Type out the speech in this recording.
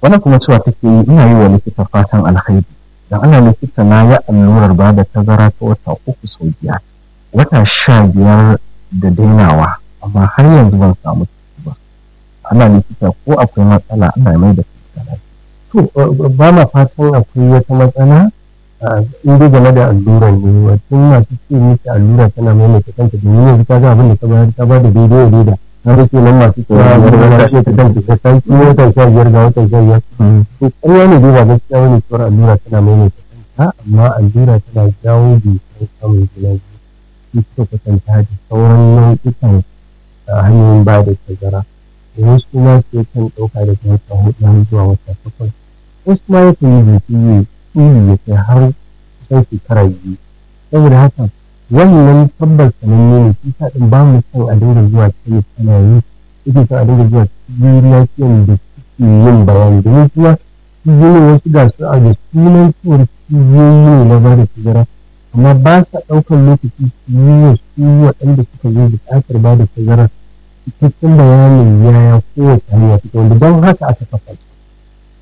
wannan kuma cewa take yi ina yi wa likita fatan alkhairi dan ana likita na ya allurar ba da tazara ta wata uku sau biyar wata sha biyar da dainawa amma har yanzu ban samu ciki ba ana likita ko akwai matsala ana mai da to ba ma fatan akwai wata matsala in dai game da allurar ne wato masu ce miki allura tana maimaita kanta domin yanzu ka ga abin da ka bayar ta ba da daidai da daidai na da ke nan masu cewa allura ce ta kanta ta san ki watan sha biyar ga watan sha biyar to ƙarya ne dai ba gaskiya wani cewar allura tana maimaita kanta amma allura tana jawo jikin samun juna biyu shi suka kwatanta da sauran nau'ikan hanyoyin ba da tazara wasu ma su kan ɗauka daga wata hudu har zuwa wata takwas wasu ma yakan yi jiki tsiri ya kai har kusan shekara biyu saboda haka wannan tabbas sananne ne shi sa ɗin ba mu son a dinga zuwa cikin ana yi yake son a dinga zuwa cikin lafiyan da suke yin bayani domin kuma cibiyoyin wasu ga su a da sunan cewar cibiyoyi ne na ba da tazara amma ba sa ɗaukar lokaci su yi wa su waɗanda suka zo buƙatar ba da tazara cikakken bayanin yaya kowace hanya take wanda don haka aka kafa su